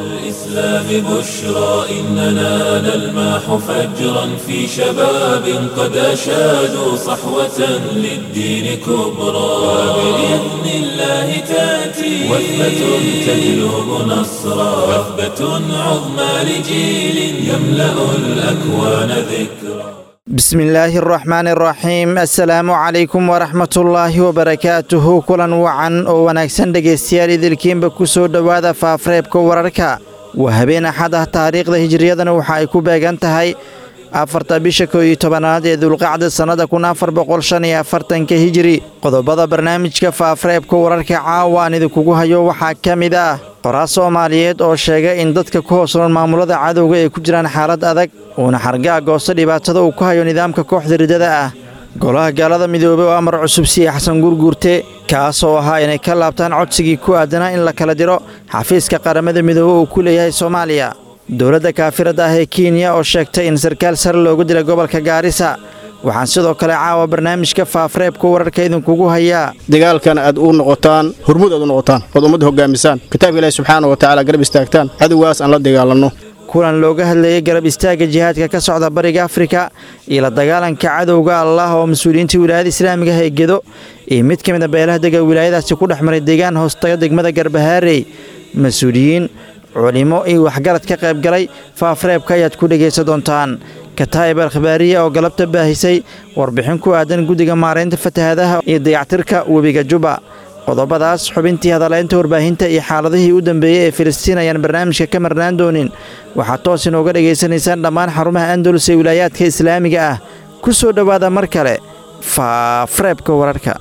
الإسلام بشرى إننا نلمح فجرا في شباب قد أشادوا صحوة للدين كبرى وبإذن الله تأتي وثبة تجلب نصرا وثبة عظمى لجيل يملأ الأكوان ذكرا بسم illaahi araxmaan araxiim assalaamu calaykum waraxmatullaahi wabarakaatuhu kulan wacan oo wanaagsan dhegaystayaal idilkiinba ku soo dhowaada faafreebka wararka waa habeen axad ah taariikhda hijiriyadana waxa ay ku beegan tahay afarta bisha koo iyo tobanaad ee dulqacda sannada kun afar boqol shan iyo afartanka hijiri qodobada barnaamijka faafreebka wararka caawa aan idinkugu hayo waxaa ka mid ah qoraa soomaaliyeed oo sheegay in dadka ku hoosnoon maamulada cadowga ay ku jiraan xaalad adag uuna xargaa goosto dhibaatada uu ku hayo nidaamka kooxda riddada ah golaha gaalada midoobey oo amar cusub siiye xasan guurguurte kaas oo ahaa inay ka laabtaan codsigii ku aadanaa in la kala diro xafiiska qaramada midoobe uu ku leeyahay soomaaliya dowladda kaafiradda ah ee kenya oo sheegtay in sarkaal sare loogu dilay gobolka gaarisa waxaan sidoo kale caawa barnaamijka faafreebka wararka idinkugu hayaa dagaalkan aad u noqotaan hormuud aad u noqotaan ood ummadda hogaamisaan kitaabka ilaahi subxaana wa tacaala garab istaagtaan cadowgaas aan la dagaalanno kulan looga hadlayay garab istaagga jihaadka ka socda bariga afrika iyo la dagaalanka cadowga allah oo mas-uuliyiinta wilaayada islaamiga ah ee gedo iyo mid ka mid a beelaha dega wilaayadaasi ku dhex maray deegaan hoostaga degmada garbahaarey mas-uuliyiin culimo iyo waxgarad ka qayb galay faafreebka ayaad ku dhegaysan doontaan kataa'ib alkhabaariya oo galabta baahisay warbixin ku aadan guddiga maaraynta fatahaadaha iyo dayactirka webiga juba qodobadaas xubintii hadalaynta warbaahinta iyo xaaladihii u dambeeyey ee filistiin ayaan barnaamijka ka marnaan doonin waxaad toos inooga dhegaysanaysaan dhammaan xarumaha andalus ee wilaayaadka islaamiga ah ku soo dhowaada mar kale faafreebka wararka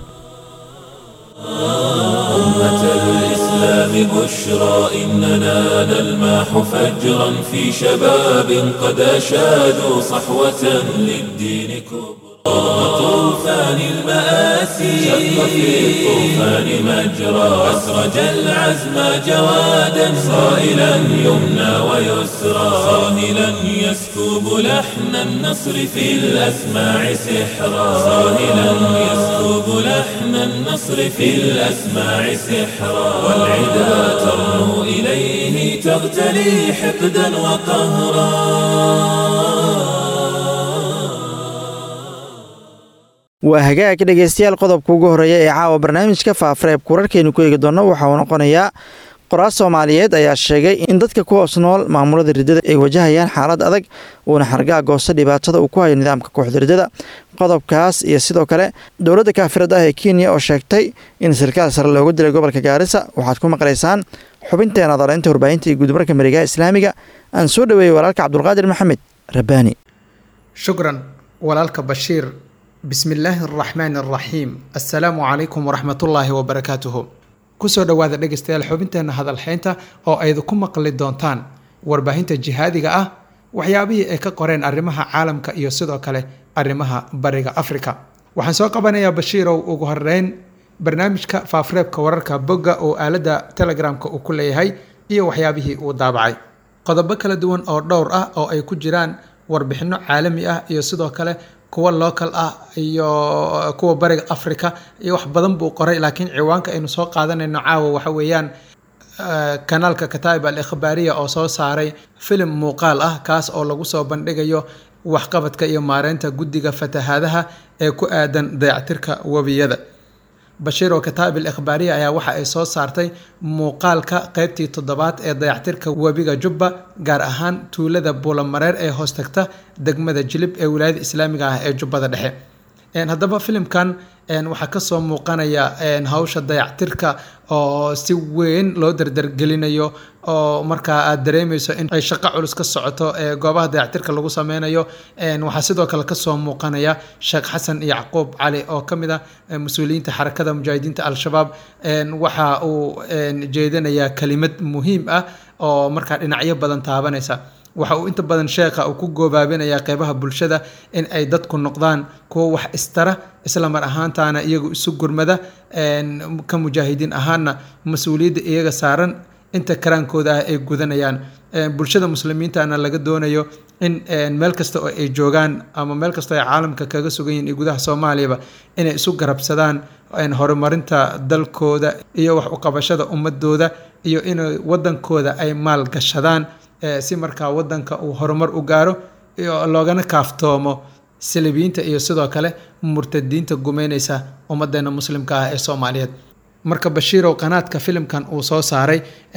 الإسلام بشرى إننا نلمح فجرا في شباب قد أشادوا صحوة للدين كبرى طوفان المآسي شق في الطوفان مجرى أسرج العزم جوادا صائلا يمنى ويسرى صاهلا يسكب لحن النصر في الأسماع سحرا صاهلا يسكب لحن النصر في الأسماع سحرا والعدا ترنو إليه تغتلي حقدا وقهرا waa hagaag dhegaystayaal qodobka ugu horreeya ee caawa barnaamijka faafreebka wararkaynu ku eegi doonno waxa uu noqonayaa qoraa soomaaliyeed ayaa sheegay in dadka ku hoos nool maamulada riddada ay wajahayaan xaalad adag uuna xargaa goosto dhibaatada uu ku hayo nidaamka kooxda riddada qodobkaas iyo sidoo kale dowladda kaafirada ah ee kenya oo sheegtay in sarkaal sare looga dilay gobolka gaarisa waxaad ku maqlaysaan xubinteena daleynta warbaahinta iyo guudmarka marigaha islaamiga aan soo dhoweeyey walaalka cabdulqaadir maxamed rabbaani shukran walaalka bashiir bismi illaahi araxmaani araxiim assalaamu calaykum waraxmatullaahi wabarakaatuhu kusoo dhowaada dhegaystayaal xubinteena hadalxeynta oo aydu ku maqli doontaan warbaahinta jihaadiga ah waxyaabihii ay ka qoreen arrimaha caalamka iyo sidoo kale arrimaha bariga afrika waxaan soo qabanayaa bashiirow ugu horeyn barnaamijka faafreebka wararka bogga oo aaladda telegramka uu ku leeyahay iyo waxyaabihii uu daabacay qodobo kala duwan oo dhowr ah oo ay ku jiraan warbixino caalami ah iyo sidoo kale kuwa local ah iyo kuwa bariga africa iyo wax badan buu qoray laakiin ciwaanka aynu soo qaadanayno caawa waxa weeyaan kanaalka kataa'ib al ikhbaariya oo soo saaray filim muuqaal ah kaas oo lagu soo bandhigayo waxqabadka iyo maareynta guddiga fatahaadaha ee ku aadan dayactirka webiyada bashiir oo kataa'ib al ikhbaariya ayaa waxa ay soo saartay muuqaalka qeybtii toddobaad ee dayactirka webiga jubba gaar ahaan tuulada buulamareer ee hoos tagta degmada jilib ee wilaayada islaamiga ah ee jubbada dhexe haddaba filimkan waxaa kasoo muuqanaya hawsha dayactirka oo si weyn loo dardargelinayo oo markaa aad dareemeyso in ay shaqo culus ka socoto ee goobaha dayactirka lagu sameynayo waxaa sidoo kale kasoo muuqanaya sheekh xasan yacquub cali oo kamid ah mas-uuliyiinta xarakada mujaahidiinta al-shabaab waxa uu jeedinayaa kelimad muhiim ah oo markaa dhinacyo badan taabanaysa waxa uu inta badan sheekha uu ku goobaabinayaa qeybaha bulshada in ay dadku noqdaan kuwo wax istara isla mar ahaantaana iyagu isu gurmada ka mujaahidiin ahaana mas-uuliyadda iyaga saaran inta karaankooda ah ay gudanayaan bulshada muslimiintana laga doonayo in meel kasta oo ay joogaan ama meel kasta ay caalamka kaga sugan yihin iyo gudaha soomaaliyaba inay isu garabsadaan horumarinta dalkooda iyo wax uqabashada ummadooda iyo in wadankooda ay maal gashadaan si markaa wadanka uu horumar u gaaro loogana kaaftoomo salibiyiinta iyo sidoo kale murtadiinta gumeyneysa ummadeena muslimka ah ee soomaaliyeed marka bashiirow qanaadka filimkan uu soo saaray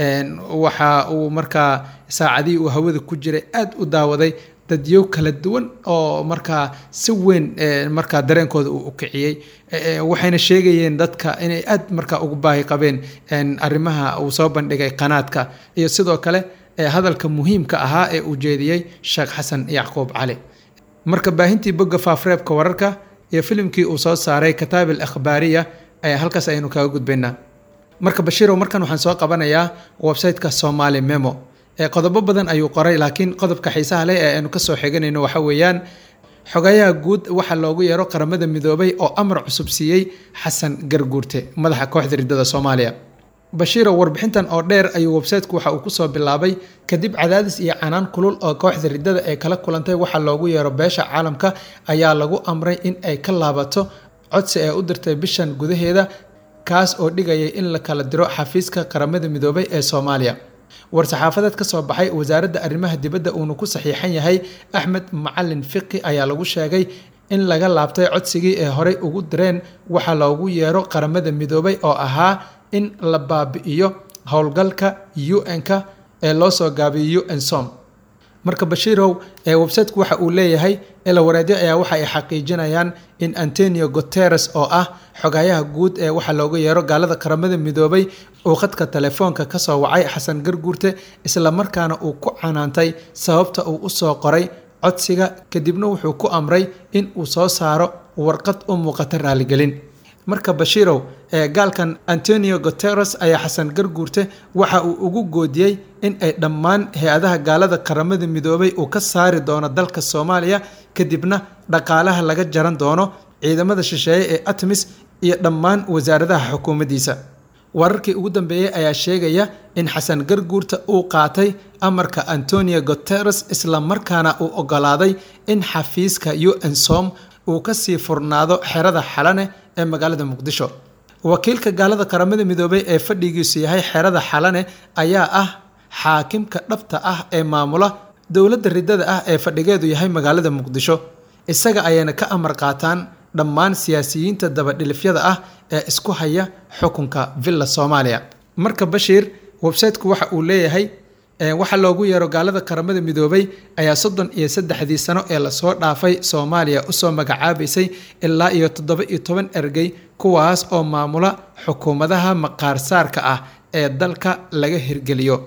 waxa uu markaa saacadihii uu hawada ku jiray aada u daawaday dadyow kala duwan oo markaa si weyn markaa dareenkooda uu ukiciyey waxayna sheegayeen dadka inay aad markaa ugu baahi qabeen arrimaha uu soo bandhigay qanaadka iyo sidoo kale hadalka muhiimka ahaa ee uu jeediyey sheekh xasan yacquub cali marka baahintii bogga faafreebka wararka iyo filimkii uu soo saaray kataab al akhbaariya ayaa halkaas ayaynu kaga gudbaynaa marka bashiirow markan waxaan soo qabanayaa websiteka somali memo ee qodobo badan ayuu qoray laakiin qodobka xiisaha leh ee aynu kasoo xiganayno waxa weeyaan xogayaha guud waxaa loogu yeero qaramada midoobay oo amar cusub siiyey xasan garguurte madaxa kooxda riddada soomaaliya bashiirow warbixintan oo dheer ayuu websiteku waxa uu kusoo bilaabay kadib cadaadis iyo canaan kulul oo kooxda riddada ee kala kulantay waxaa loogu yeero beesha caalamka ayaa lagu amray in ay ka laabato codsi ee u dirtay bishan gudaheeda kaas oo dhigayay in la kala diro xafiiska qaramada midoobay ee soomaaliya war-saxaafadeed ka soo baxay wasaaradda arrimaha dibadda uuna ku saxiixan yahay axmed macalin fiqi ayaa lagu sheegay in laga laabtay codsigii ee horey ugu direen waxaa loogu yeero qaramada midoobay oo ahaa in la baabi'iyo howlgalka un-ka ee loo soo gaabiyo un som marka bashiirow ee websiteku waxa uu leeyahay elawareedyo ayaa waxa ay xaqiijinayaan in antonio guteres oo ah xogayaha guud ee waxaa looga yeero gaalada qaramada midoobay uu khadka telefoonka kasoo wacay xasan garguurte islamarkaana uu ku canaantay sababta uu usoo qoray codsiga kadibna wuxuu ku amray in uu soo saaro warqad u muuqata raaligelin marka bashiirow ee gaalkan antonio guteres ayaa xasan garguurte waxa uu ugu goodiyey in ay dhammaan hay-adaha gaalada qaramada midoobay uu ka saari doono dalka soomaaliya kadibna dhaqaalaha laga jaran doono ciidamada shisheeye ee atmis iyo dhammaan wasaaradaha xukuumaddiisa wararkii ugu dambeeyey ayaa sheegaya in xasan garguurta uu qaatay amarka antonio guteres islamarkaana uu ogolaaday in xafiiska un som uu kasii furnaado xerada xalane ee magaalada muqdisho wakiilka gaalada qaramada midoobay ee fadhigiisu yahay xerada xalane ayaa ah xaakimka dhabta ah ee maamula dowladda riddada ah ee fadhigeedu yahay magaalada muqdisho isaga ayayna ka amar qaataan dhammaan siyaasiyiinta dabadhilifyada ah ee isku haya xukunka villa soomaaliya marka bashiir websiteku waxa uu leeyahay waxaa loogu yeero gaalada qaramada midoobay ayaa soddon iyo saddexdii sano ee lasoo dhaafay soomaaliya usoo magacaabaysay ilaa iyo toddoba iyo toban ergey kuwaas oo maamula xukuumadaha maqaarsaarka ah ee dalka laga hirgeliyo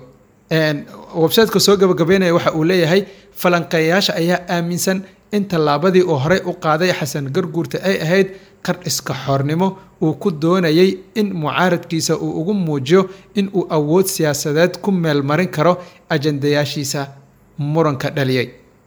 websiteka soo gabagabeynaya waxa uu leeyahay falanqeeyayaasha ayaa aaminsan in tallaabadii uu horey u qaaday xasan garguurta ay ahayd qar iska xoornimo uu ku doonayay in mucaaradkiisa uu ugu muujiyo in uu awood siyaasadeed ku meelmarin karo ajandayaashiisa muranka dhaliyay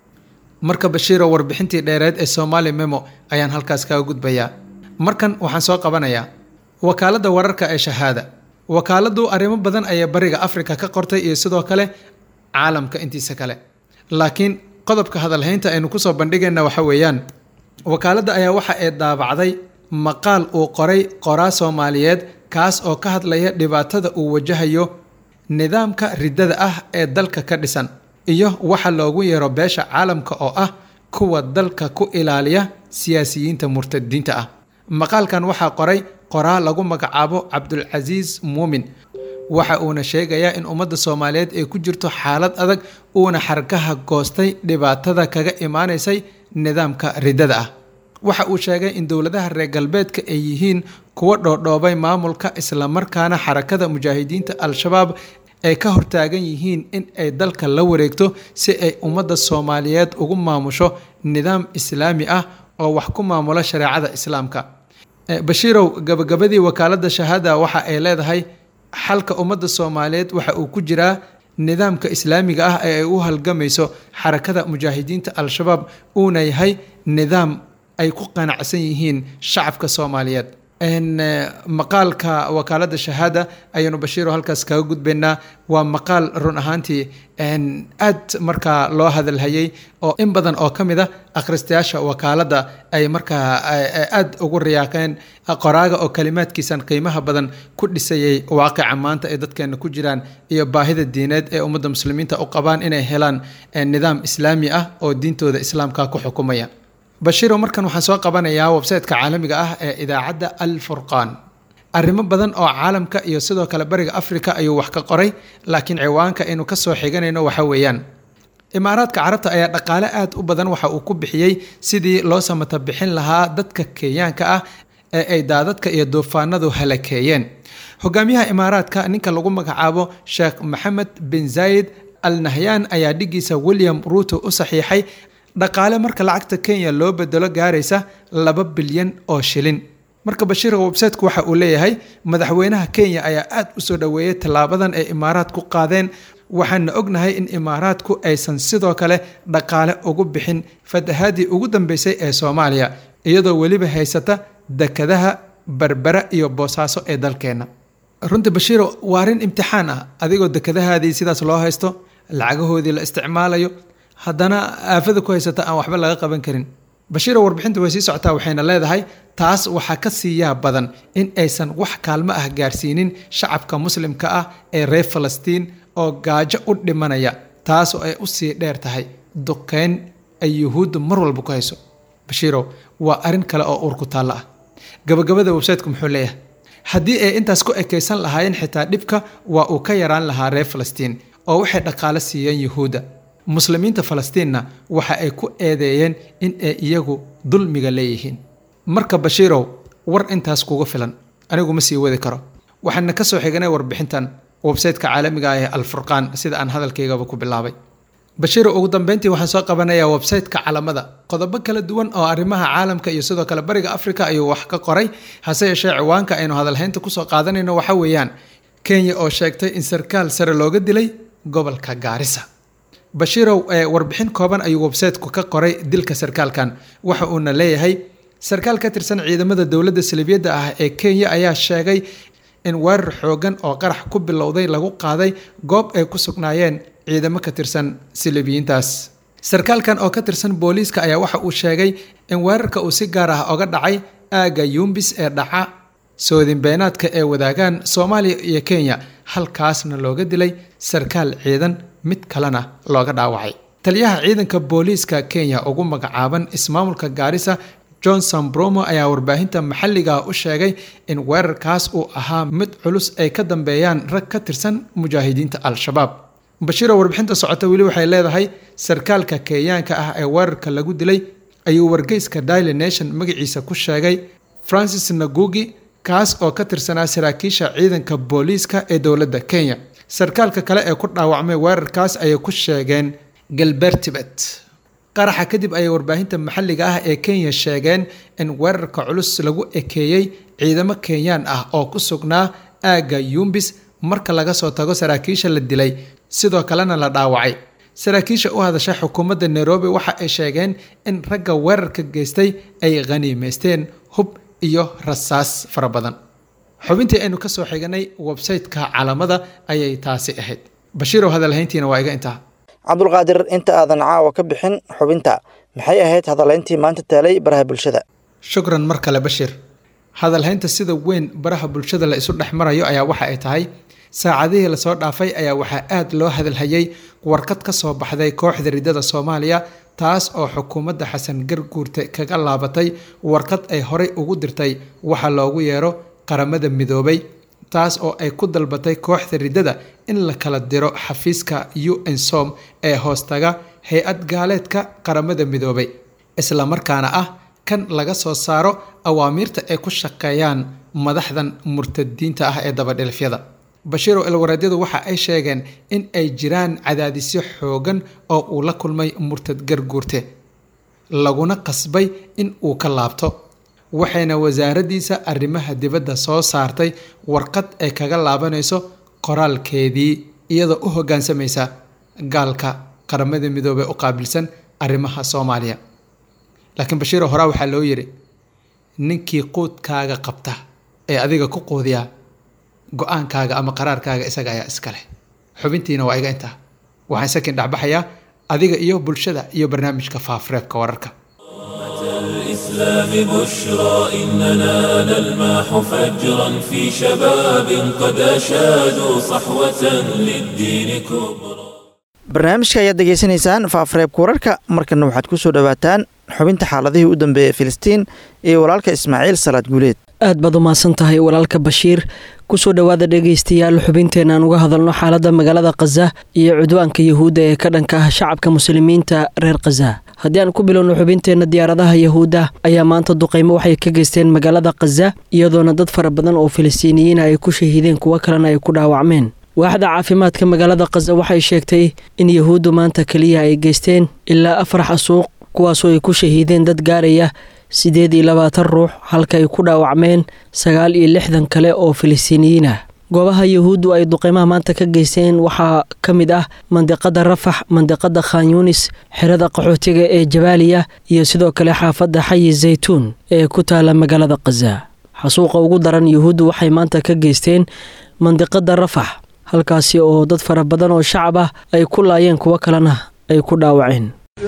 marka bashiiro warbixintii dheereed ee somaali memo ayaan halkaas kaga gudbayaa markan waxaan soo qabanayaa wakaaladda wararka ee shahaada wakaaladdu arrimo badan ayay bariga afrika ka qortay iyo sidoo kale caalamka intiisa kale laakiin qodobka hadalhaynta aynu kusoo bandhigayna waxa weeyaan wakaaladda ayaa waxa ay daabacday maqaal uu qoray qoraa soomaaliyeed kaas oo ka hadlaya dhibaatada uu wajahayo nidaamka riddada ah ee dalka ka dhisan iyo waxa loogu yeero beesha caalamka oo ah kuwa dalka ku ilaaliya siyaasiyiinta murtadiinta ah maqaalkan waxaa qoray qoraa lagu magacaabo cabdulcasiis muumin waxa uuna sheegayaa in ummadda soomaaliyeed ay ku jirto xaalad adag uuna xarkaha goostay dhibaatada kaga imaanaysay nidaamka riddada ah waxa uu sheegay in dowladaha reer galbeedka ay yihiin kuwa dhoodhoobay maamulka islamarkaana xarakada mujaahidiinta al-shabaab ay ka hortaagan yihiin in ay dalka la wareegto si ay ummadda soomaaliyeed ugu maamusho nidaam islaami ah oo wax ku maamula shareecada islaamka bashiirow gabagabadii wakaaladda shahaada waxa ay leedahay xalka ummadda soomaaliyeed waxa uu ku jiraa nidaamka islaamiga ah ee ay u halgamayso xarakada mujaahidiinta al-shabaab uuna yahay nidaam ay ku qanacsan yihiin shacabka soomaaliyeed maqaalka wakaalada shahaada ayaynu bashiiro halkaas kaga gudbaynaa waa maqaal run ahaantii aad markaa loo hadalhayay oo in badan oo ka mid a akhristayaasha wakaalada ay markaa aad ugu riyaaqeen qoraaga oo kalimaadkiisan qiimaha badan ku dhisayay waaqica maanta ee dadkeena ku jiraan iyo baahida diineed ee ummadda muslimiinta u qabaan inay helaan nidaam islaami ah oo diintooda islaamka ku xukumaya bashiiro markan waxaan soo qabanayaa websiteka caalamiga ah ee idaacadda al furqaan arrimo badan oo caalamka iyo sidoo kale bariga africa ayuu wax ka qoray laakiin ciwaanka aynu ka soo xiganayno waxa weeyaan imaaraadka carabta ayaa dhaqaale aad u badan waxa uu ku bixiyey sidii loo samata bixin lahaa dadka kenyaanka ah ee ay daadadka iyo duufaanadu halakeeyeen hogaamiyaha imaaraadka ninka lagu magacaabo sheekh maxamed bin zaayid al nahyaan ayaa dhigiisa william ruuto u saxiixay dhaqaale marka lacagta kenya loo bedelo gaaraysa laba bilyan oo shilin marka bashiirka websiteku waxa uu leeyahay madaxweynaha kenya ayaa aad u soo dhoweeyey tallaabadan ay imaaraadku qaadeen waxaana ognahay in imaaraadku aysan sidoo kale dhaqaale ugu bixin fatahaadii ugu dambeysay ee soomaaliya iyadoo weliba haysata dekadaha berbera iyo boosaaso ee dalkeenna runtii bashiiro waa arrin imtixaan ah adigoo dekadahaadii sidaas loo haysto lacagahoodii la isticmaalayo haddana aafada ku haysata aan waxba laga qaban karin bashiiro warbixinta way sii socotaa waxayna leedahay taas waxaa ka siiyaa badan in aysan wax kaalmo ah gaarsiinin shacabka muslimka ah ee reer falastiin oo gaajo u dhimanaya taas oo ay usii dheer tahay duqeyn ay yuhuudda mar walba ku hayso bashiirow waa arrin kale oo uur ku taallo ah gabagabada websiteku muxuu leeyahay haddii ay intaas ku ekaysan lahaayeen xitaa dhibka waa uu ka yaraan lahaa reer falastiin oo waxay dhaqaale siiyeen yuhuudda muslimiinta falastiinna waxa ay ku eedeeyeen in ay iyagu dulmiga leeyihiin marka bashiirow war intaas kuga filan anigu ma sii wadi karo waxaana ka soo xiganay warbixintan websiteka caalamiga ah ee alfurqaan sida aan hadalkaygaba ku bilaabay bashiiro ugu dambeyntii waxaan soo qabanayaa websiteka calamada qodobo kala duwan oo arrimaha caalamka iyo sidoo kale bariga africa ayuu wax ka qoray hase yeeshee ciwaanka aynu hadalhaynta kusoo qaadanayno waxa weeyaan kenya oo sheegtay in sarkaal sare looga dilay gobolka gaarisa bashiirow ee warbixin kooban ayuu websiteku ka qoray dilka sarkaalkan waxa uuna leeyahay sarkaal ka tirsan ciidamada dowladda salibiyadda ah ee kenya ayaa sheegay in weerar xoogan oo qarax ku bilowday lagu qaaday goob ay ku sugnaayeen ciidamo ka tirsan silibiyiintaas sarkaalkan oo ka tirsan booliiska ayaa waxa uu sheegay in weerarka uu si gaar ah oga dhacay aagga yumbis ee dhaca soodinbeenaadka ee wadaagaan soomaaliya iyo kenya halkaasna looga dilay sarkaal ciidan mid kalena looga dhaawacay taliyaha ciidanka booliiska kenya ugu magacaaban ismaamulka gaarisa johnson bromo ayaa warbaahinta maxalliga u sheegay in weerarkaas uu ahaa mid culus ay ka dambeeyaan rag ka tirsan mujaahidiinta al-shabaab bashiiro warbixinta socota weli waxay leedahay sarkaalka kenyaanka ah ee weerarka lagu dilay ayuu wargeyska daily nation magaciisa ku sheegay francis nagugi kaas oo ka tirsanaa saraakiisha ciidanka booliiska ee dowladda kenya sarkaalka kale ee ku dhaawacmay weerarkaas ayay ku sheegeen galbertibet qaraxa kadib ayay warbaahinta maxalliga ah ee kenya sheegeen in weerarka culus lagu ekeeyey ciidamo kenyaan ah oo ku sugnaa aagga yumbis marka laga soo tago saraakiisha la dilay sidoo kalena la dhaawacay saraakiisha u hadasha xukuumadda nairobi waxa ay sheegeen in ragga weerarka geystay ay khaniimaysteen hub iyo rasaas fara badan xubintii aynu ka soo xiganay websiteka calamada ayay taasi ahayd bashiirow hadalhayntiina waa iga intaa cabdulqaadir inta aadan caawa ka bixin xubinta maxay ahayd hadalhayntii maanta taalay baraha bulshada shukran mar kale bashiir hadalhaynta sida weyn baraha bulshada la isu dhex marayo ayaa waxa ay tahay saacadihii lasoo dhaafay ayaa waxaa aad loo hadalhayay warqad ka soo baxday kooxda riddada soomaaliya taas oo xukuumadda xasan garguurte kaga laabatay warqad ay horey ugu dirtay waxa loogu yeero qaramada midoobay taas oo ay ku dalbatay kooxda riddada in la kala diro xafiiska u n som ee hoostaga hay-ad gaaleedka qaramada midoobay isla markaana ah kan laga soo saaro awaamiirta ay ku shaqeeyaan madaxdan murtadiinta ah ee dabadhilifyada bashiirow ilwareedyadu waxa ay sheegeen in ay jiraan cadaadisyo xoogan oo uu la kulmay murtad garguurte laguna qasbay in uu ka laabto waxayna wasaaraddiisa arrimaha dibadda soo saartay warqad ay kaga laabanayso qoraalkeedii iyadoo u hoggaansamaysa gaalka qaramada midoobey u qaabilsan arrimaha soomaaliya laakiin bashiiro horaa waxaa loo yidhi ninkii quudkaaga qabta ee adiga ku quudiya go-aankaaga ama qaraarkaaga isaga ayaa iska leh xubintiina waa iga intaa waxaan sakin dhexbaxayaa adiga iyo bulshada iyo barnaamijka faafreebka wararka الإسلام بشرى إننا نلمح فجرا في شباب قد أشادوا صحوة للدين كبرى barnaamijka ayaad degeysanaysaan faafreebka wararka markana waxaad ku soo dhowaataan xubinta xaaladihii u dambeeyey filistiin iyo walaalka ismaaciil salaad guuleed aad baad u mahadsan tahay walaalka bashiir kusoo dhowaada dhegaystayaal xubinteenna aan uga hadalno xaaladda magaalada khaza iyo cudwaanka yahuudda ee ka dhanka ah shacabka muslimiinta reer khaza haddii aan ku bilowno xubinteenna diyaaradaha yahuudda ayaa maanta duqaymo waxay ka geysteen magaalada khaza iyadoona dad fara badan oo filistiiniyiina ay ku shahiideen kuwo kalena ay ku dhaawacmeen waaxda caafimaadka magaalada khaza waxay sheegtay in yahuuddu maanta keliya ay geysteen ilaa afar xasuuq kuwaasoo ay ku shahiideen dad gaaraya siddeed iyo labaatan ruux halka ay ku dhaawacmeen sagaal iyo lixdan kale oo filistiiniyiin ah goobaha yahuuddu ay duqeymaha maanta ka geysteen waxaa ka mid ah mandiqada rafax mandiqada khan yunis xerada qaxootiga ee jabaaliya iyo sidoo kale xaafadda xayi zaytuun ee ku taala magaalada khaza xasuuqa ugu daran yahuuddu waxay maanta ka geysteen mandiqada rafax halkaasi oo dad fara badan oo shacab ah ay ku laayeen kuwo kalena ay ku dhaawaceen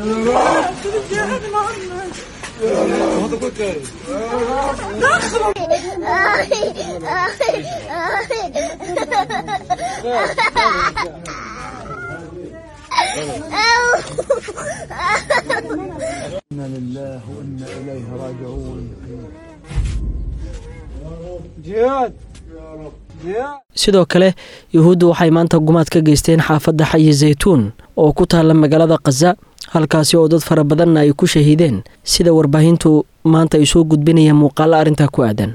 إنا لله وإنا إليه راجعون جهاد جهاد sidoo kale yuhuuddu waxay maanta gumaad ka geysteen xaafadda xayi zaytuun oo ku taalla magaalada khaza halkaasi oo dad fara badanna ay ku shahiideen sida warbaahintu maanta ay soo gudbinayaan muuqaalo arrintaa ku aadan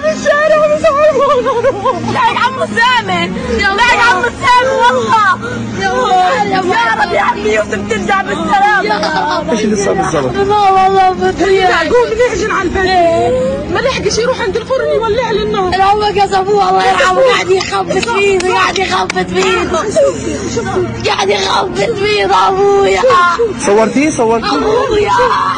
بعد عمو سامي بعد عمو سامي والله يا رب يا عمي يوسف ترجع بالسلامة ايش اللي صار بالضبط؟ لا والله بدري قوم نحجن على البيت ما لحقش يروح عند الفرن يولع لي النار هم قصبوه الله يرحمه قاعد يخبط فيه قاعد يخبط فيه قاعد يخبط فيه ابويا صورتيه صورتيه ابويا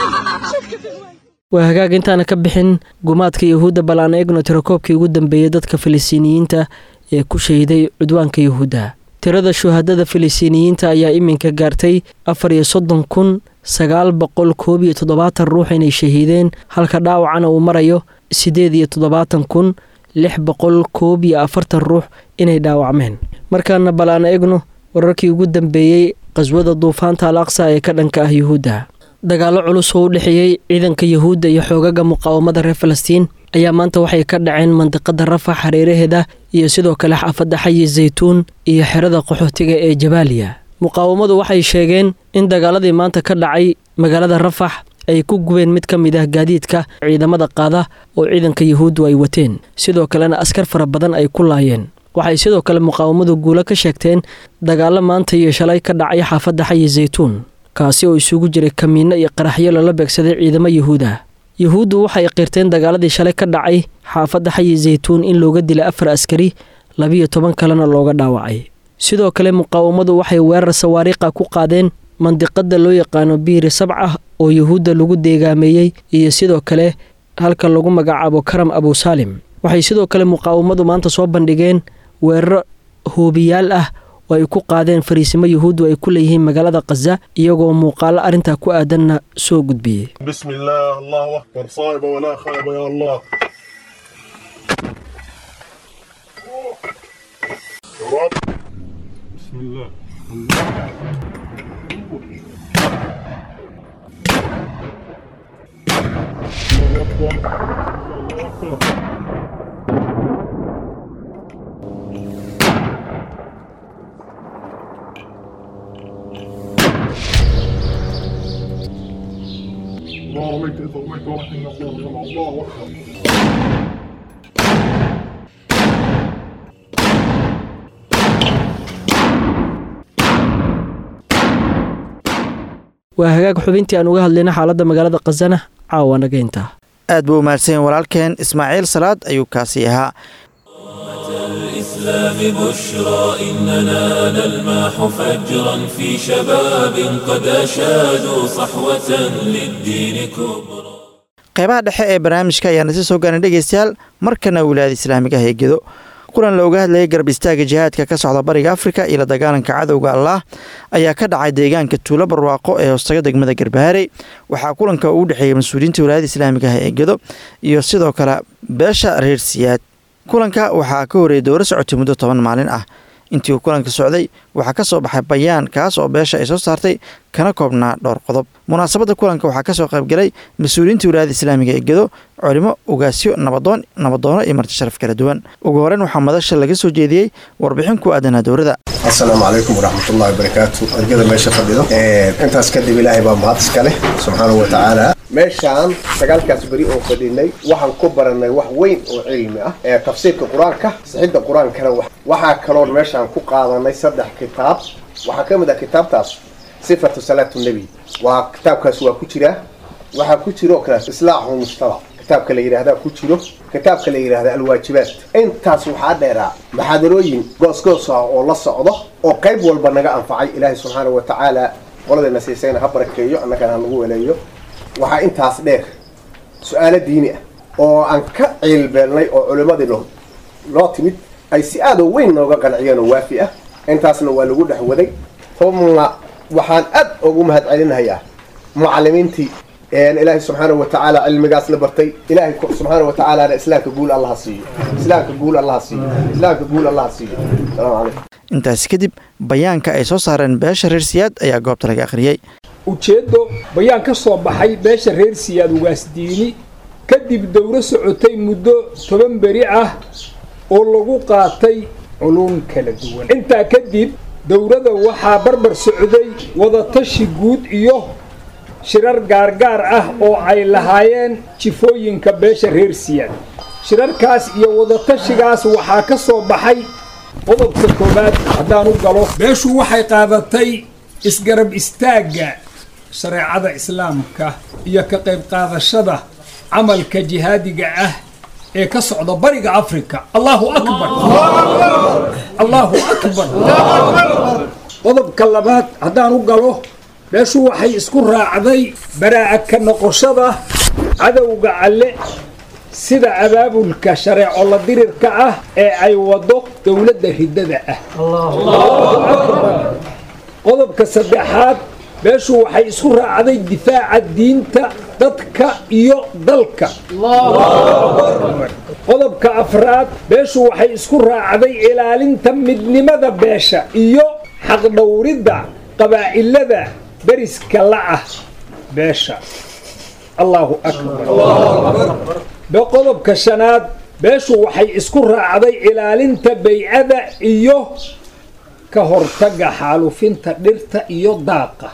waa hagaag intaana ka bixin gumaadka yahuudda bal aan eegno tirakoobkii ugu dambeeyey dadka filistiiniyiinta ee ku shahiday cudwaanka yahuudda tirada shuhadada filistiiniyiinta ayaa iminka gaartay afar iyo soddon kun sagaal boqol koob iyo toddobaatan ruux inay shahiideen halka dhaawacana uu marayo siddeed iyo toddobaatan kun lix boqol koob iyo afartan ruux inay dhaawacmeen markaana bal aan eegno wararkii ugu dambeeyey qaswada duufaanta al aqsa ee ka dhanka ah yuhuudda dagaallo culus oo u dhexeeyey ciidanka yahuudda iyo xoogaga muqaawamada reer falastiin ayaa maanta waxay ka dhaceen mandiqada rafax hareeraheeda iyo sidoo kale xaafadda xayi zaytuun iyo xerada qaxootiga ee jabaaliya muqaawamadu waxay sheegeen in dagaaladii maanta ka dhacay magaalada rafax ay ku gubeen mid ka mid ah gaadiidka ciidamada qaada oo ciidanka yahuuddu ay wateen sidoo kalena askar fara badan ay ku laayeen waxay sidoo kale muqaawamadu guulo ka sheegteen dagaallo maanta iyo shalay ka dhacay xaafadda xayi zaytuun kaasi oo isugu jiray kamiinno iyo qaraxyo lala beegsaday ciidamo yahuud ah yahuuddu waxay qirteen dagaaladii shalay ka dhacay xaafadda xayi zaytuun in looga dilay afar askari labiyo toban kalena looga dhaawacay sidoo kale muqaawamadu waxay weerar sawaariiqa ku qaadeen mandiqada loo yaqaano biiri sabca oo yahuudda lagu deegaameeyey iyo sidoo kale halka lagu magacaabo karam abusaalim waxay sidoo kale muqaawamadu maanta soo bandhigeen weeraro hoobiyaal ah oo ay ku qaadeen fariisimo yahuuddu ay ku leeyihiin magaalada khaza iyagoo muuqaalo arrintaa ku aadanna soo gudbiyey بسم الله الله أكبر صايبة ولا خايبة يا الله يا رب بسم الله الله أكبر الله أكبر الله رميت إذا رميت ورحمة الله الله أكبر waa hagaag xubintii aan uga hadlayna xaaladda magaalada khazana caawa nageynta aad buu u mahadsanyahin walaalkeen ismaaciil salaad ayuu kaasi ahaa الإسلام بشرى إننا نلمح فجرا في شباب قد أشادوا صحوة للدين كبرى qeybaha dhexe ee barnaamijka ayaana si soo gaarin dhegeystayaal markana wilaayada islaamiga ah ee gedo kulan looga hadlayay garab istaaga jihaadka ka socda bariga afrika iyo la dagaalanka cadowga allaah ayaa ka dhacay deegaanka tuulo barwaaqo ee hoostaga degmada garbaharey waxaa kulanka uu dhexeeyey mas-uuliyiinta wilaayada islaamiga ah ee gedo iyo sidoo kale beesha reer siyaad kulanka waxaa ka horreeyay dowro socotay muddo toban maalin ah intii uu kulanka socday waxaa ka soo baxay bayaan kaas oo beesha ay soo saartay kana koobnaa dhowr qodob munaasabadda kulanka waxaa ka soo qaybgalay mas-uuliyiinta wilaayada islaamiga ee gedo culimo ugaasyo nabadoon nabadoono iyo marti sharaf kala duwan ugu horeyn waxaa madasha laga soo jeediyey warbixin ku aadanaa dowrada asalaamu calaykum waraxmatullahi wabarakaatu argada meesha fadhido intaas kadib ilaahay baa mahad iska leh subxaanahu wa tacaala meeshaan sagaalkaas beri oo fadhinay waxaan ku baranay wax weyn oo cilmi ah ee tafsiirka qur-aanka sixidda qur-aankana waxaa kaloon meeshaan ku qaadanay saddex kitaab waxaa ka mid ah kitaabtaas sifatu salaatu nebi waa kitaabkaas waa ku jiraa waxaa ku jiro oo kale islaaxu mujtamac kitaabka la yidhaahdaa ku jiro kitaabka la yidhaahda alwaajibaat intaas waxaa dheeraa maxaadarooyin goosgoos ah oo la socdo oo qayb walba naga anfacay ilaahay subxaana wa tacaala qoladayna siisayna ha barakeeyo annagana ha nagu weleeyo waxaa intaas dheer su-aalo diini ah oo aan ka ciilbeelnay oo culimmadii noo noo timid ay si aad oo weyn nooga qanciyeen oo waafi ah intaasna waa lagu dhex waday uma waxaan aad ugu mahad celinayaa mucalimiintii ilaahay subxaana wa tacaala cilmigaas la bartay ilaahay subxaana wa tacaalana islaamka guul allaha siiyo islaamka guul allaha siiyo islaamka guul allaha siiyo asalaamu calaykum intaasi kadib bayaanka ay soo saareen beesha reer siyaad ayaa goobta laga akhriyey ujeeddo bayaan ka soo baxay beesha reer siyaad ugaasdiini kadib dowro socotay muddo toban beri ah oo lagu qaatay culuum kala duwan intaa kadib dowrada waxaa barbar socday wadatashi guud iyo shirar gaargaar ah oo ay lahaayeen jifooyinka beesha reer siyaad shirarkaas iyo wadatashigaas waxaa ka soo baxay qodobka koowaad haddaan u galo beeshu waxay qaadatay isgarab istaagga shareecada islaamka iyo ka qayb qaadashada camalka jihaadiga ah ee ka socda bariga afrika allahu akbar allahu akbar qodobka labaad haddaan u galo beeshu waxay isku raacday baraa'a ka noqoshada cadowga alle sida abaabulka shareeco la dirirka ah ee ay wado dowladda riddada ah qodobka saddexaad beeshu waxay isku raacday difaaca diinta dadka iyo dalka qodobka afraad beeshu waxay isku raacday ilaalinta midnimada beesha iyo xaqdhowridda qabaa'ilada beriska la'ah beesha allahu akbar qodobka shanaad beeshu waxay isku raacday ilaalinta baycada iyo ka hortagga xaalufinta dhirta iyo daaqa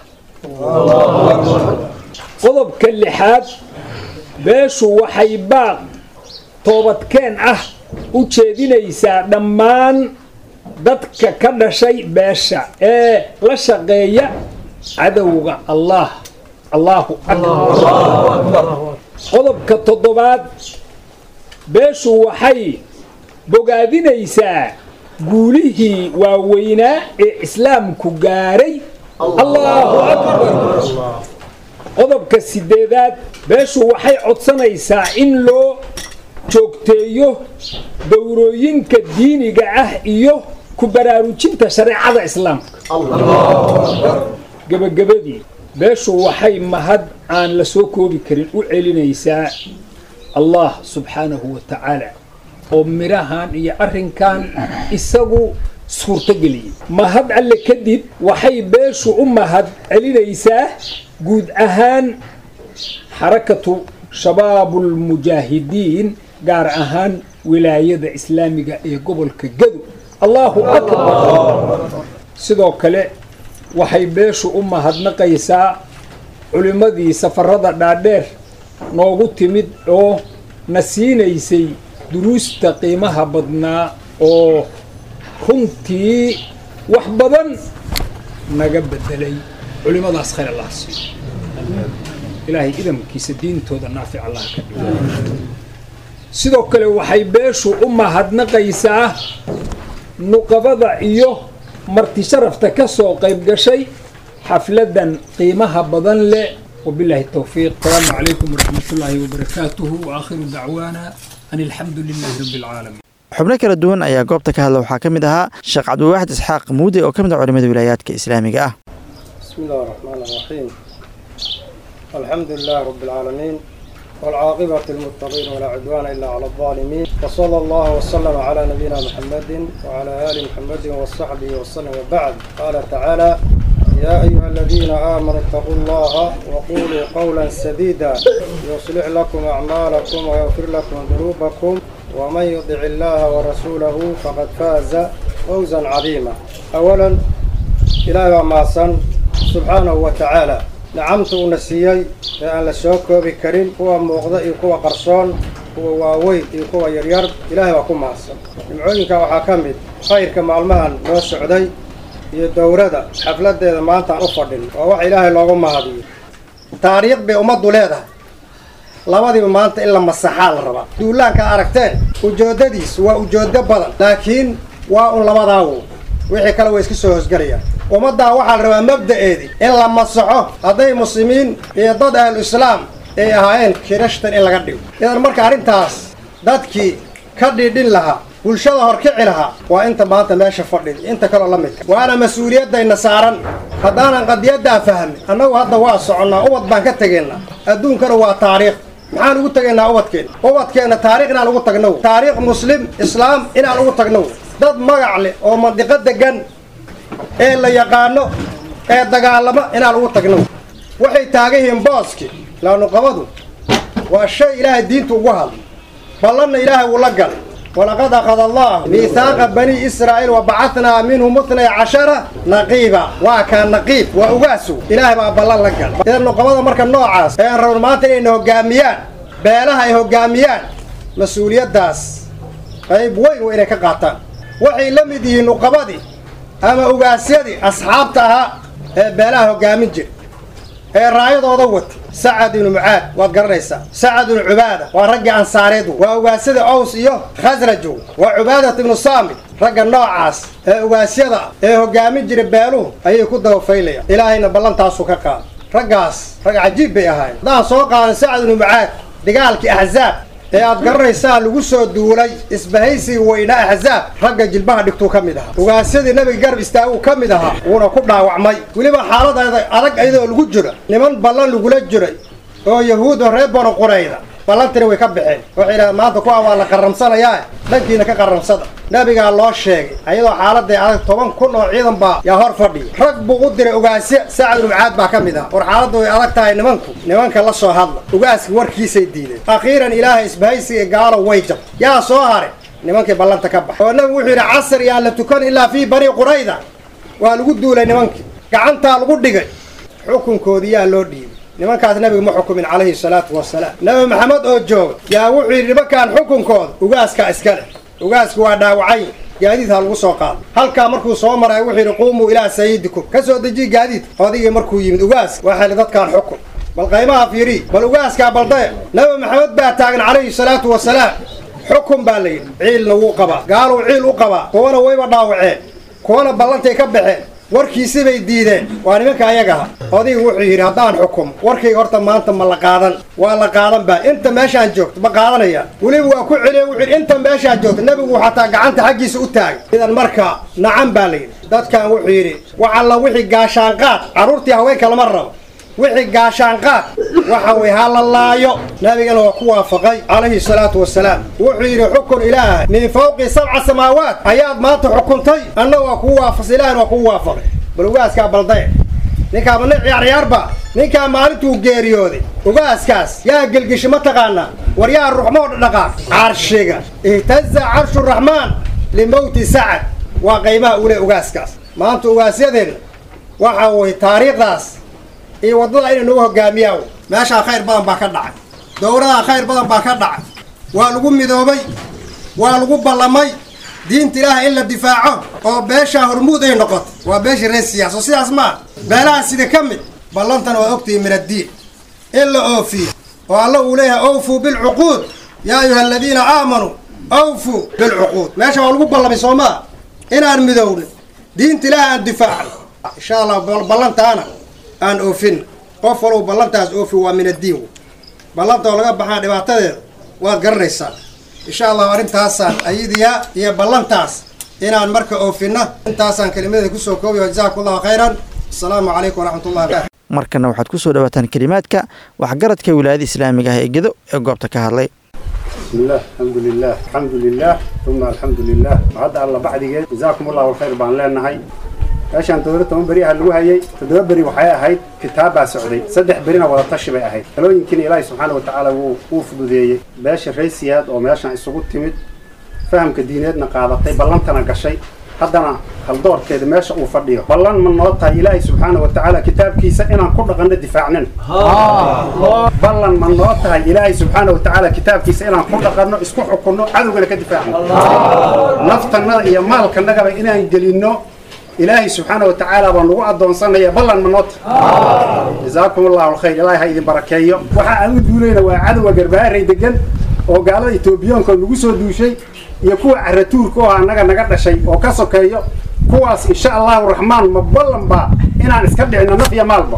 qodobka lixaad beeshu waxay baaq toobadkeen ah u jeedinaysaa dhammaan dadka ka dhashay beesha ee la shaqeeya cadowga allah allahu akbar qodobka toddobaad beeshu waxay bogaadinaysaa guulihii waaweynaa ee islaamku gaaray allahu akbar qodobka sideedaad beeshu waxay codsanaysaa in loo joogteeyo dowrooyinka diiniga ah iyo ku baraarujinta shareecada islaamka gebagabadii beeshu waxay mahad aan la soo koobi karin u celinaysaa allah subxaanahu wa tacaala oo midhahan iyo arrinkan isagu suurtogeliyey mahad alle kadib waxay beeshu u mahad celinaysaa guud ahaan xarakatu shabaabulmujaahidiin gaar ahaan wilaayada islaamiga ee gobolka gado allahu akbar sidoo kale waxay beeshu u mahadnaqaysaa culimmadii safarada dhaadheer noogu timid oo na siinaysay duruusta qiimaha badnaa oo runtii wax badan naga bedelay culimmadaas khayr allah siiyo ilaahay idamkiisa diintooda naafic allah ka dhigo sidoo kale waxay beeshu u mahadnaqaysaa nuqabada iyo marti sharafta ka soo qayb gashay xafladan qiimaha badan leh وبالله التوفيق السلام عليكم ورحمة الله وبركاته وآخر دعوانا أن الحمد لله رب العالمين xubno kala duwan ayaa goobta ka hadla waxaa ka mid ahaa sheekh cabdiwaaxid isxaaq muude oo ka mid ah culimada wilaayaadka islaamiga ah بسم الله الرحمن الرحيم الحمد لله رب العالمين والعاقبة للمتقين ولا عدوان إلا على الظالمين وصلى الله وسلم على نبينا محمد وعلى آل محمد وصحبه وسلم وبعد قال تعالى يا أيها الذين آمنوا اتقوا الله وقولوا قولا سديدا يصلح لكم أعمالكم ويغفر لكم ذنوبكم ومن يطع الله ورسوله فقد فاز فوزا عظيما أولا إلهي معصن سبحانه وتعالى نعمت ونسيي أن لسوك بكريم هو موغضة هو قرصون هو واوي هو يرير إلهي وكم معصن نمعوينك وحاكمت خير كما المهن نو السعودي iyo dowrada xafladeeda maanta aan u fadhin waa wax ilaahay loogu mahadiyo taariikh bay ummaddu leedahay labadiiba maanta in la masaxaa la rabaa duulaanka aragteen ujoodadiis waa ujoodo badan laakiin waa un labadaawo wixii kale way iska soo hosgelayaan ummaddaa waxaa la rabaa mabda'eedii in la masaxo hadday muslimiin iyo dad ahlu islaam ay ahaayeen kirashtan in laga dhigo idan marka arrintaas dadkii ka dhidhin lahaa bulshada horkici lahaa waa inta maanta meesha fadhida inta kaloo la midka waana mas-uuliyadayna saaran haddaanan qadiyaddaa fahmin annagu hadda waa soconnaa ubad baan ka tegaynaa adduunkana waa taariikh maxaan ugu tegaynaa ubadkeenna ubadkeenna taariikh inaan ugu tagnow taariikh muslim islaam inaan ugu tagnow dad magac leh oo mandiqo degan ee la yaqaano ee dagaalamo inaan ugu tagnow waxay taagan yihiin booski laanuqabadu waa shay ilaahay diintu ugu hadlay ballanna ilaahay wuu la galay ولقد أخذ الله ميثاق بني إسرائيل وبعثنا منهم اثني عشر نقيبا وكان نقيب وأقاسو إلهي بقى بلان لقل إذا النقبضة مركا النوعاس إن رونمات إنه قاميان بيلها إنه قاميان مسؤولية داس قيب وين وإنه كقاطان وحي لمدي نقبضي أما أقاسيدي أصحابتها بيلها قامين جي ee raayadooda wata sacad ibnu mucaad waad garanaysaa sacad ibnu cubaada waa raggii ansaareedu waa ugaasada ows iyo khasrajow waa cubaadat ibnu saamit ragga noocaas ee ugaasyada ah ee hogaamin jira beeluhu ayay ku dabafaylayaan ilaahayna ballantaasu ka qaada raggaas rag cajiib bay ahaayeen haddaan soo qaadan sacad ibnu mucaad dagaalkii axzaab ee aad garanaysaa lagu soo duulay isbahaysiga weynaa axzaab ragga jilbaha dhigtuu ka mid ahaa ugaasyadii nabiga garab istaaguu ka mid ahaa wuuna ku dhaawacmay weliba xaaladaeda adag ayadoo lagu jiro niman ballan lagula jiray oo yahuud oo reer banu qurayda ballantina way ka baxeen waxay yidhahdeen maanta kuwa waa la qarramsanayaa dhankiina ka qarramsada nabigaa loo sheegay ayadoo xaaladday adag toban kun oo ciidan baa yaa hor fadhiya rag buu u diray ugaasyo sacad ibnu mucaad baa ka mid ah war xaaladdu way adag tahay nimanku nimanka la soo hadla ugaaska warkiisay diideen akhiiran ilaahay isbahaysiga gaalo way jab yaa soo hare nimankii ballanta ka baxa oo nabigu wuxuu yidhi casar yaan la tukan ilaa fii bani qurayda waa lagu duulay nimankii gacantaa lagu dhigay xukunkoodii yaa loo dhiibay nimankaas nabiga ma xukumin calayhi salaatu wasalaam nabi maxamed oo jooga yaa wuxuu yidhi nimankaan xukunkooda ugaaskaa iska leh ugaasku waa dhaawacay gaadiid ha lagu soo qaado halkaa markuu soo maray wuxuu yidhi quumuu ilaa sayidikum ka soo dejiye gaadiid odigii markuu yimid ugaas waxaa li dadkaan xukun bal qaymaha fiiri bal ugaaskaa baldaya nabi maxamed baa taagan calayhi salaatu wasalaam xukun baa la yidhi ciilna wuu qabaa gaaluu ciil u qabaa kuwana wayba dhaawaceen kuwana ballantay ka baxeen warkiisi bay diideen waa nimanka ayagaha odiga wuxuu yidhi haddaan xukumo warkayga horta maanta ma la qaadan waa la qaadan baa inta meeshaan joogto ma qaadanaya weliba waa ku celiya wuxuu yidhi inta meeshaan joogto nebigu xataa gacanta xaggiisa u taagay idan marka nacan baa la yidhi dadkan wuxuu yidhi waxalla wixii gaashaanqaad carruurtii haweenka lama rabo wixii gaashaanqaad waxa way ha la laayo nabigana waa ku waafaqay calayhi salaatu wasalaam wuxuu yidhi xukun ilaahay min fawqi sabca samaawaat ayaad maanta xukuntay anna waa kuu waafas ilahina waa kuu waafaqay bal ugaaskaa baldaye ninkaaba nin ciyaar ciyaarba ninkaa maalintuu geeriyooday ugaaskaas yaa gelgishi ma taqaanaa war yaa ruxmoo dhaqaaq carshiga ihtaza carshu raxmaan limowti sacad waa qaymaha ule ugaaskaas maanta ugaasyadeenna waxa way taariikhdaas iyo waddada inay nagu hogaamiyaan meeshaa khayr badan baa ka dhacay dowladaa khayr badan baa ka dhacay waa lagu midoobay waa lagu ballamay diinta ilaahay in la difaaco oo beeshaa hormuud ay noqoto waa beesha reer siyaas oo sidaas maa beelaha sida ka mid ballantana waa ogtihi min addiin in la oofiyo oo alla uu leeyahay awfuu bilcuquud yaa ayuha aladiina aamanuu awfuu bilcuquud meesha waa lagu ballamay soo maa inaan midowno diinta ilaahay aan difaacno insha allah ballantaana aan oofin qof walow ballantaas oofi waa min addiin ballanta oo laga baxaa dhibaatadeeda waad garanaysaa insha allahu arrintaasaan ayadiya iyo ballantaas inaan marka oofinna intaasaan kelimadada kusoo koobayo jazaakum allahu khayran asalaamu calaykum waraxmatullahi wabarakatu markana waxaad ku soo dhawaataan kelimaadka waxgaradka wilaayada islaamiga ah ee gedo ee goobta ka hadlay بسم الله الحمد لله الحمد لله ثم الحمد لله وهذا الله بعد جيد جزاكم الله الخير بان لنا هاي عشان تدور تمام بريها اللي هي تدور بري وحياة هاي كتابة سعودي صدح برينا ولا تشبه هاي لو يمكن إلهي سبحانه وتعالى ووفد ذي باش الرئيسيات أو ماشان السقوط تمد فهم كديناتنا قاعدة بلنتنا قشي haddana haldoorkeeda meesha uu fadhiyo ballan ma noo tahay ilaahay subxaana wa tacaala kitaabkiisa inaan ku dhaqanno difaacnin ballan ma noo tahay ilaahay subxaana wa tacaala kitaabkiisa inaan ku dhaqanno isku xukunno cadowgana ka difaacno naftannada iyo maalkanagaba inaan gelinno ilaahay subxaana wa tacaala baa nagu addoonsanaya ballan ma noo tahay jazaakum allahu alkhayr ilaahay ha idin barakeeyo waxa aan u duulayna waa cadowga garbaaray degan oo gaalada etoobiyaanka nagu soo duushay iyo kuwa caratuurka oo annaga naga dhashay oo ka sokeeyo kuwaas insha allahu raxmaan ma ballan baa inaan iska dhicino naf iyo maalba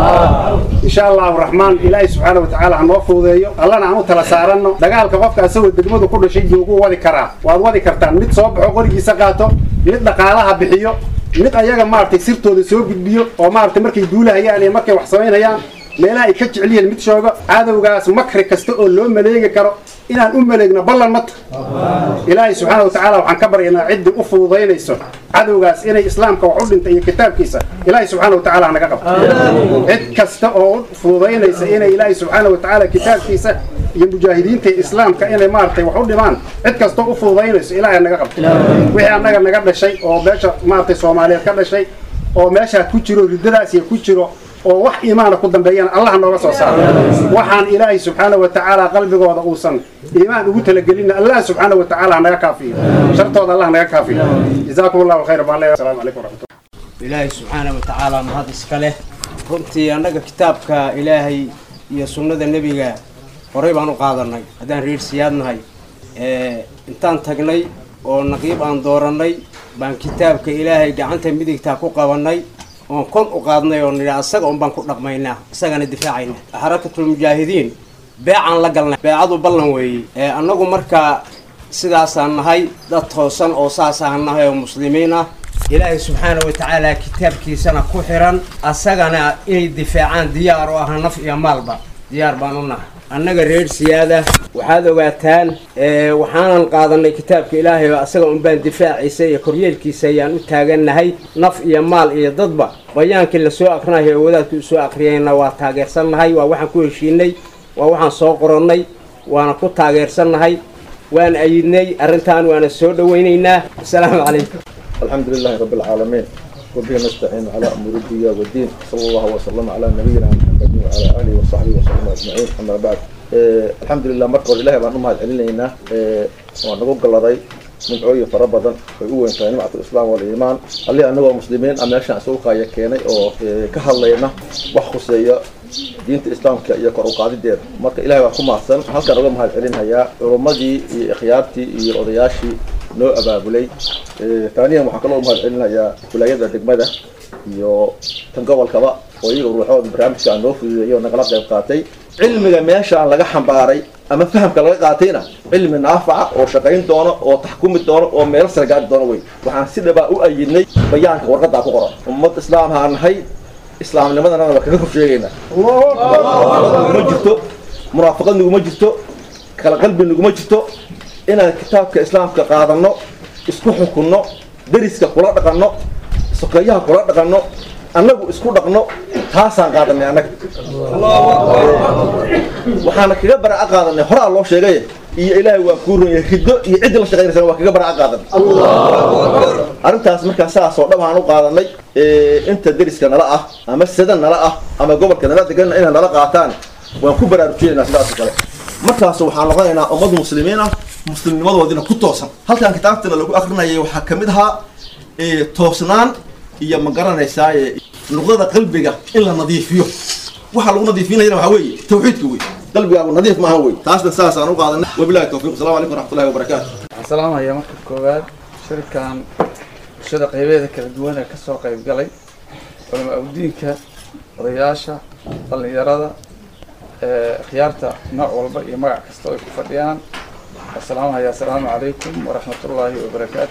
insha allahu raxmaan ilaahay subxaana wa tacaala ha noo fuudeeyo allana aan u tala saaranno dagaalka qofka asagoo degmadu ku dhashay joogu wadi karaa waad wadi kartaan mid soo baxo qorigiisa qaato mid dhaqaalaha bixiyo mid ayaga maaragtay sirtooda soo gudbiyo oo maaragtay markay duulahayaan iyo markay wax samaynayaan meelaha ay ka jecel yihiin mid shoogo cadowgaas makri kasta oo loo maleegi karo inaan u maleegno ballan mata ilaahay subxaana wa tacaala waxaan ka baryaynaa ciddii u fududaynayso cadowgaas inay islaamka wax u dhinta iyo kitaabkiisa ilaahay subxaana wa tacaala naga qabto cid kasta oo u fududaynaysa inay ilaahay subxaana wa tacaala kitaabkiisa iyo mujaahidiinta islaamka inay maaragtay wax u dhimaan cid kastoo u fududaynayso ilaahay naga qabto wixii annaga naga dhashay oo meesha maaragtay soomaaliyeed ka dhashay oo meeshaa ku jiro riddadaas iyo ku jiro oo wax iimaana ku dambeeyana allah nooga soo saaro waxaan ilaahay subxaana wa tacaala qalbigooda uusan iimaan ugu talagelin allah subxaana wa tacaala naga kaafiyo shartooda allah naga kaafiyo jazaakum allahu khayr baan leeyahay asalaamu calaykum waraxmatullah ilaahay subxaana wa tacaala mahad iska leh runtii annaga kitaabka ilaahay iyo sunnada nebiga horey baan u qaadanay haddaan reer siyaad nahay intaan tagnay oo naqiib aan doorannay baan kitaabka ilaahay gacanta midigtaa ku qabannay oon kon u qaadnay oo nidhi asaga un baan ku dhaqmaynaa isagana difaacayna xarakatulmujaahidiin beecaan la galnay beecadu ballan weeye annagu markaa sidaasaan nahay dad toosan oo saasaan nahay oo muslimiin ah ilaahay subxaana wa tacaala kitaabkiisana ku xiran asagana inay difaacaan diyaar u aha naf iyo maalba diyaar baan u nahay annaga reer siyaada waxaad ogaataan waxaanan qaadanay kitaabka ilaahay oo asaga unbaan difaaciisa iyo koryeelkiisa ayaan u taagannahay naf iyo maal iyo dadba bayaankii lasoo akrinayo oo wadaadku usoo akriyayna waa taageersannahay waa waxaan ku heshiinay waa waxaan soo qorannay waana ku taageersannahay waan ayidnay arrintan waana soo dhawaynaynaa asalaamu calaykum الحمد لله رب العالمين وبه نستعين على أمور الدنيا والدين صلى الله وسلم على نبينا محمد وعلى آله وصحبه وسلم أجمعين أما بعد الحمد لله مركز إله بأن أمهات علينا ونقول قلدي من عوي فربضا ويقول إن نعمة الإسلام والإيمان اللي أنه مسلمين أما يشان سوقا يكيني أو كهالينا وخصية diinta islaamka iyo kor u qaadideeda marka ilahay waa ku mahadsan halkaan uga mahad celinhayaa culummadii iyo ikhyaartii iyo odayaashii noo abaabulay taaniyan waxaan kaloo mahad celinayaa wilaayada degmada iyo tan gobolkaba oo iyaga ruuxooda barnaamijka aan noo fududeeyo nagala qayb qaatay cilmiga meeshaan laga xambaaray ama fahamka laga qaatayna cilmi naafaca oo shaqayn doono oo taxkumi doono oo meelo sare gaari doono wey waxaan si dhabaa u ayidnay bayaanka warqadaa ku qoran ummad islaam haa nahay islaamnimadana waa kaga hor sheegaynaa naguma jirto munaafaqad naguma jirto kala qalbi naguma jirto inaan kitaabka islaamka qaadanno isku xukunno deriska kula dhaqanno sokeeyaha kula dhaqanno annagu isku dhaqno taasaan qaadanay annaga waxaana kaga baraca qaadanay horaa loo sheegay iyo ilaahay waa kuu runyay riddo iyo ciddii la shaqaynaysa waa kaga baraca qaadanay arrintaas markaa saas oo dhab aan u qaadanay inta deriska nala ah ama sada nala ah ama gobolka nala degan inay nala qaataan waan ku baraarujinaynaa sidaas oo kale markaas waxaan noqonaynaa ummad muslimiin ah muslimnimadoodina ku toosan halkan kitaabtana lagu akrinayay waxaa ka mid ahaa toosnaan iyo ma garanaysaa nuqdada qalbiga in la nadiifiyo waxaa lagu nadiifinayana waxaa weeye tawxiidka wey qalbigaagu nadiif maaha wey taasna saasaan u qaadanay wabilahi tawfiq asalamu calaykum waraxmatullahi wabarakaatu waxaan salaamayaa marka koowaad shirkan bulshada qaybeeda kala duwan ee kasoo qayb galay culama awdiinka odayaasha dhallinyarada khiyaarta nooc walba iyo magac kasta ay ku fadhiyaan asalaamahaya assalaamu calaykum waraxmatullaahi wabarakaatu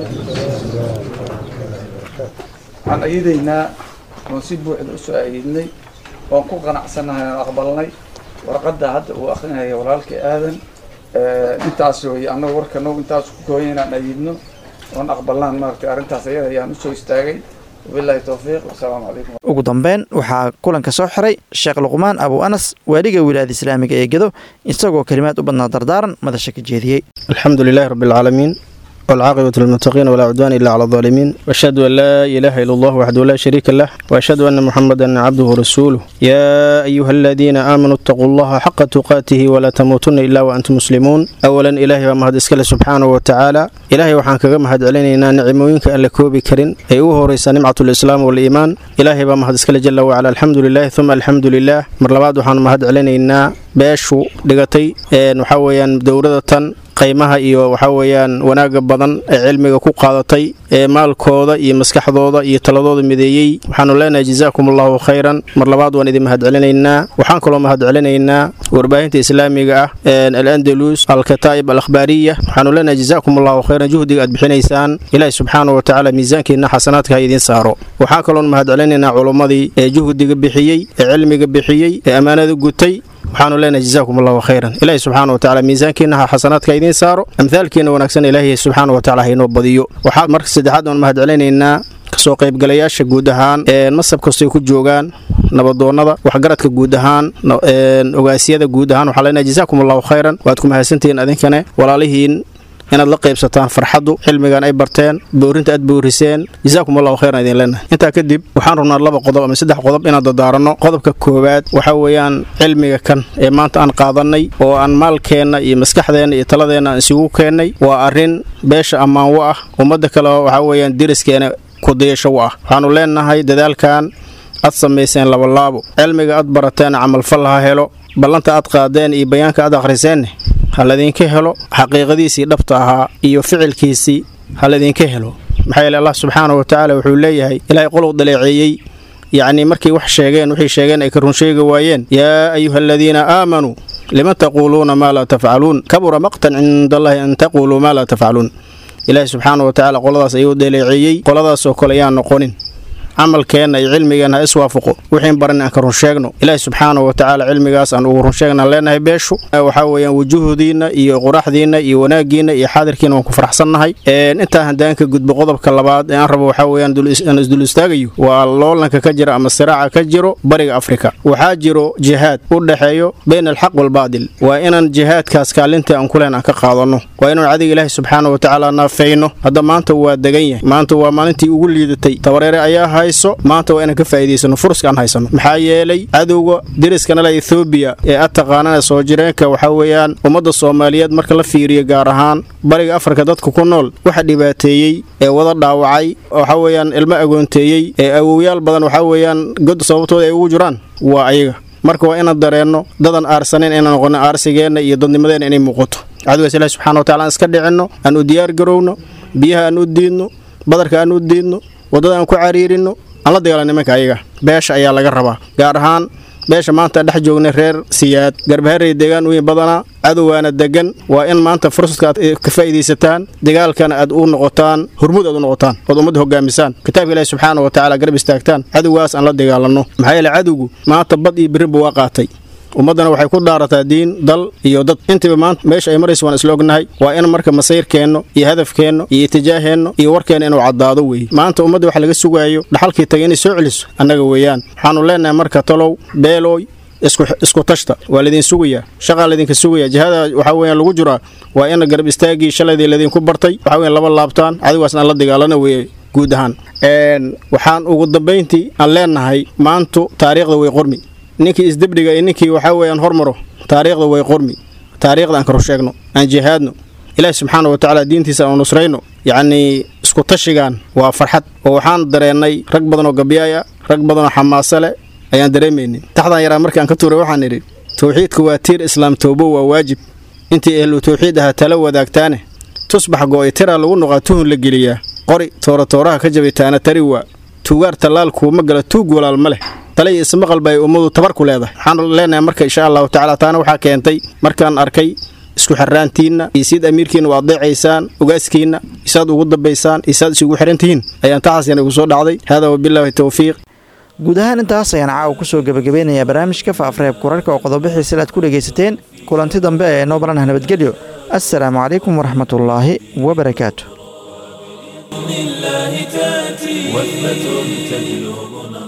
waxaan ayidaynaa oon si buuxda usoo ayidnay oon ku qanacsannahay oon aqbalnay warqadda hadda uu akrinaya walaalkii aadan intaas wey annagu warkanagu intaas ku kooyan inaan ayidno oon aqbalnaan maaragtay arrintaas ayada ayaan usoo istaagay wabillahi towfiiq wasalaamu calaykum ugu dambeyn waxaa kulanka soo xiray sheekh luqmaan abu anas waaliga wilaayada islaamiga ee gedo isagoo kelimaad u badnaa dardaaran madasha ka jeediyey الحمد لله رب العالمين والعاقبة للمتقين ولا عدوان إلا على الظالمين وأشهد أن لا إله إلا الله وحده لا شريك له وأشهد أن محمدا عبده ورسوله يا أيها الذين آمنوا اتقوا الله حق تقاته ولا تموتن إلا وأنتم مسلمون أولا إلهي ومهد إسكال سبحانه وتعالى إلهي وحان كغا مهد علينا نعموينك أن لكوبي كرين أي رئيس نعمة الإسلام والإيمان إلهي ومهد إسكال جل وعلا الحمد لله ثم الحمد لله مرلباد وحان مهد علينا beeshu dhigatay waxaa weeyaan dowladatan qaymaha iyo waxaa weeyaan wanaaga badan ee cilmiga ku qaadatay ee maalkooda iyo maskaxdooda iyo taladooda mideeyey waxaanu leenahay jazaakum allahu khayran mar labaad waan idin mahad celinaynaa waxaan kaloo mahad celinaynaa warbaahinta islaamiga ah al andalus alkataa'ib al akhbaariya waxaanu leenahay jazaakum allahu khayran juhdiga aad bixinaysaan ilaahi subxaana wa tacaala miisaankiina xasanaadka ha idiin saaro waxaan kaloon mahad celinaynaa culummadii ee juhdiga bixiyey ee cilmiga bixiyey ee ammaanada gutay waxaanu leenahay jazaakum allahu khayran ilaahi subxaana wa tacala miisaankiina ha xasanaadka idiin saaro amhaalkiina wanaagsan ilaahi subxaana wa tacala ha inoo badiyo waxaa marka saddexaad oon mahad celinaynaa kasoo qaybgalayaasha guud ahaan masab kastoy ku joogaan nabadoonnada waxgaradka guud ahaan ogaasyada guud ahaan waxaa leenahay jazaakum allahu khayran waad ku mahadsantihiin adinkane walaalihiin inaad la qaybsataan farxaddu cilmigan ay barteen boorinta aad booriseen jazaakum allahu khayran idin leenahay intaa kadib waxaan rabnaa laba qodob ama saddex qodob inaan dadaaranno qodobka koowaad waxaa weeyaan cilmiga kan ee maanta aan qaadannay oo aan maalkeenna iyo maskaxdeenna iyo taladeenna aan isugu keennay waa arrin beesha ammaanwo ah ummadda kale waxaa weeyaan deriskeena kudayasho u ah waxaannu leenahay dadaalkan aad samayseen labalaabo cilmiga aad barateen camalfal ha helo ballanta aad qaadeen iyo bayaanka aad akhriseenne ha ladinka helo xaqiiqadiisii dhabta ahaa iyo ficilkiisii ha ladinka helo maxaa yeele allah subxaana wa tacaala wuxuu leeyahay ilaahay qolow daleeceeyey yacnii markay wax sheegeen wixii sheegeen ay ka run sheegi waayeen yaa ayuha aladiina aamanuu lima taquuluuna maa laa tafcaluun kabura maqtan cinda allahi an taquuluu maa laa tafcaluun ilaahay subxaana wa tacaala qoladaas ayuu daleeceeyey qoladaasoo kale yaan noqonin camalkeenna iyo cilmigeenna ha iswaafaqo wixiin baran aan ka run sheegno ilaahi subxaana wa tacaala cilmigaas aan ugu run sheegnaan leenahay beeshu waxaa weeyaan wujuhdiinna iyo quraxdiinna iyo wanaaggiinna iyo xaadirkiina waan ku faraxsannahay intaa haddaan ka gudbo qodobka labaad ee aan rabo waxaa weeyaan aan isdul istaagayo waa loolanka ka jira ama siraaca ka jiro bariga afrika waxaa jiro jihaad u dhexeeyo bayna alxaq waalbaadil waa inaan jihaadkaas kaalintii aan kuleen aan ka qaadanno waa inaan cadiga ilaahi subxaana wa tacaala naafayno hadda maanta waa degan yahay maanta waa maalintii ugu liidatay tabareere ayaa hayso maanta waa inaan ka faa'iidaysano furuska aan haysano maxaa yeelay cadowga deriskanale ethoobiya ee ad taqaanana soo jireenka waxaa weeyaan ummadda soomaaliyeed marka la fiiriyo gaar ahaan bariga afrika dadka ku nool waxa dhibaateeyey ee wada dhaawacay waxaa weeyaan ilmo agoonteeyey ee awowyaal badan waxaa weeyaan god sababtooda ay ugu jiraan waa ayaga marka waa inaan dareenno dadan aarsanayn inaan noqono aarsigeenna iyo dadnimadeenna inay muuqato cadowgaas ilahi subxana wa tacala aan iska dhicinno aan u diyaar garowno biyaha aan u diidno badarka aan u diidno waddada aan ku cariirinno aan la dagaalano nimanka ayaga beesha ayaa laga rabaa gaar ahaan beesha maanta dhex joognay reer siyaad garbaharey deegaan weyn badanaa cadowgaana degan waa in maanta fursadka aad ka faa'iidaysataan dagaalkana aad u noqotaan hormuud aad u noqotaan ood ummadda hogaamisaan kitaabka ilaahi subxaana wa tacaala garab istaagtaan cadowgaas aan la dagaalanno maxaa yeele cadowgu maanta bad iyo birriba waa qaatay ummaddana waxay ku dhaarataa diin dal iyo dad intiiba maanta meesha ay maraysa waan isla ognahay waa in marka masayrkeenno iyo hadafkeenno iyo itijaaheenno iyo warkeenna inuu caddaado weeye maanta ummadda waxa laga sugaayo dhaxalkii tagay inay soo celiso annaga weeyaan waxaannu leenahay marka talow beelooy isku tashta waa laydin sugayaa shaqaa laydinka sugayaa jihada waxaa weeyaan lagu jiraa waa in garab istaagii shalaydii laydinku bartay waxaa weyan laba laabtaan cadigaasna aan la dagaalana weeye guud ahaan waxaan ugu dambayntii aan leenahay maantu taariikhda way qormi ninkii isdebdhiga iyo ninkii waxaa weeyaan hormaro taariikhda way qormi taariikhda aan karu sheegno aan jihaadno ilaahi subxaana wa tacaala diintiisa aanu nusrayno yacnii isku tashigan waa farxad oo waxaan dareennay rag badan oo gabyaaya rag badan oo xamaase leh ayaan dareemaynin taxdan yaraa markaan ka tuuray waxaan idhi towxiidka waa tiir islaam toobo waa waajib intii ehlu towxiid ahaa tala wadaagtaane tusbax go'ay tiraa lagu noqaa tuhun la geliyaa qori toora tooraha ka jabay taana tari waa tuugaar tallaalkuuma gala tuug walaal ma leh tale iyo ismaqal bay ummadu tabar ku leedahay waxaan leenahay marka insha allahu tacaala taana waxaa keentay markaan arkay isku xirraantiinna iyo siid amiirkiina waa adeecaysaan ogaaskiinna isaad ugu dambaysaan isaad isugu xiran tihiin ayaan taxaasina igu soo dhacday hada wabilaahi towfiiq guud ahaan intaas ayaan caawa kusoo gebagabeynayaa barnaamijka faafareeb kurarka oo qodobixiisila aad ku dhegaysateen kulanti dambe ee noo baranah nabadgelyo assalaamu calaykum waraxmatullaahi wabarakaatu الله تأتي وثبة تجلبنا